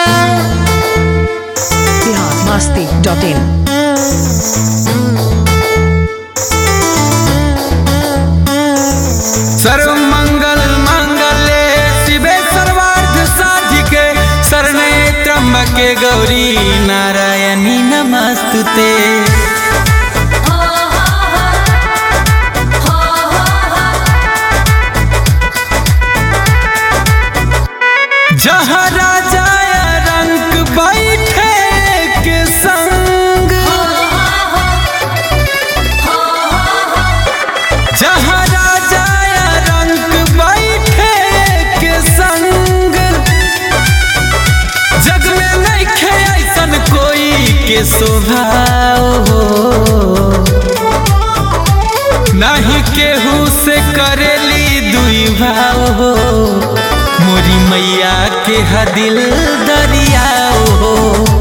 Bihar Masti dot in सर्व मंगल मंगले शिवे सर्वार्थ साधिके शरणे त्र्यंबके गौरी नारायणी नमस्तुते जहाँ राजा रंग बैठे के संग जहाँ राजा रंग बैठे के संग जग में नहीं खे ऐसन कोई के स्वभाव हो नहीं केहू से करेली दुई भाव हो मोरी मैया के हदिल दरियाओ हो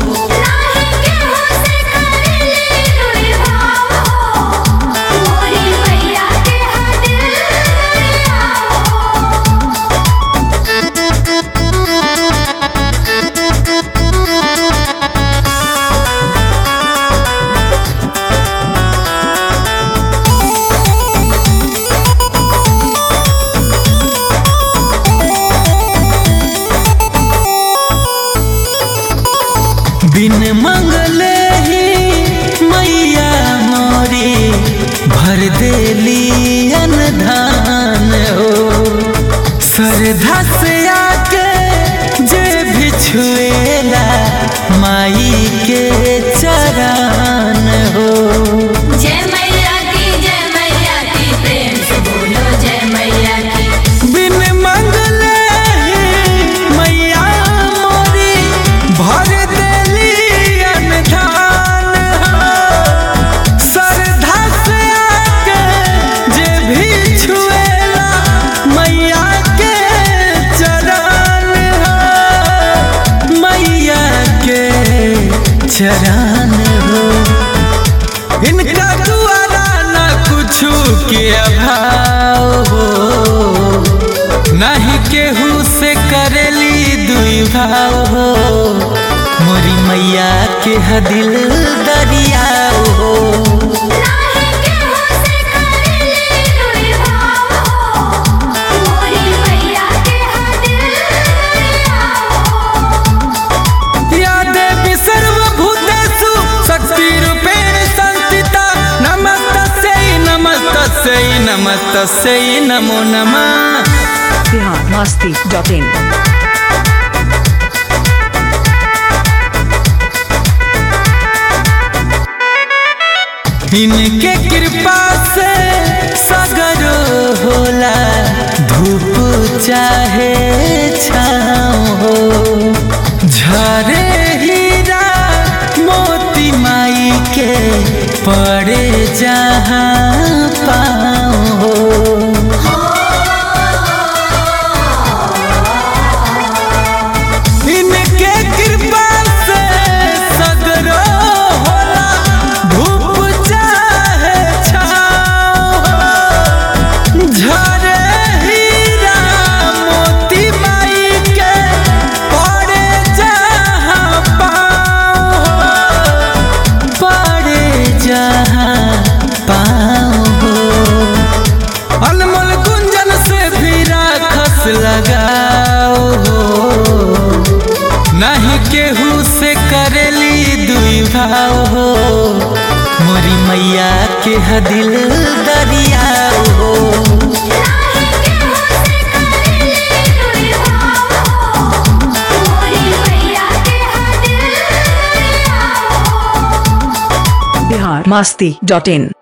बिन मंगले ही मैया मोरी भर देली अनधान हो श्रद्धा से आके जे भी छुएला माई के चरण हो जय मैया की जय मैया की प्रेम से बोलो जय मैया की बिन मंगले ही मैया मोरी भर देली अनधान हो श्रद्धा से आके जे भी छुएला मैया के चरण हो मैया के चरण हो इनका द्वारा न कुछु के अभाव हो नहीं केहू से करेली दुई भाव हो मोरी मैया के हदिल दरियाओ हो नाही केहू से करेली दुई भाव हो मोरी मैया के हदिल दरियाओ या देवी सर्वभूतेषु शक्तिरूपेण संस्थिता नमस्तस्यै नमस्तस्यै नमस्तस्यै नमो नमः बिहार मस्ती डॉट इन इनके कृपा से सगरो होला धूप चाहे छाँव हो झरे हीरा मोती माई के पड़े जहाँ पाँव हो इनके कृपा से सगरो होला धूप चाहे छाँव झरे हीरा मोती माई के पड़े जहाँ पाँव पड़े जहाँ पाँव अनमोल गुंजन से भी राखस लगाओ हो नहीं केहू से करेली दुई भाव हो मोरी मैया के हदिल दरियाओ हो नाही केहू से करेली दुई भाव हो मोरी मैया के हदिल दरियाओ बिहार मस्ती डॉट इन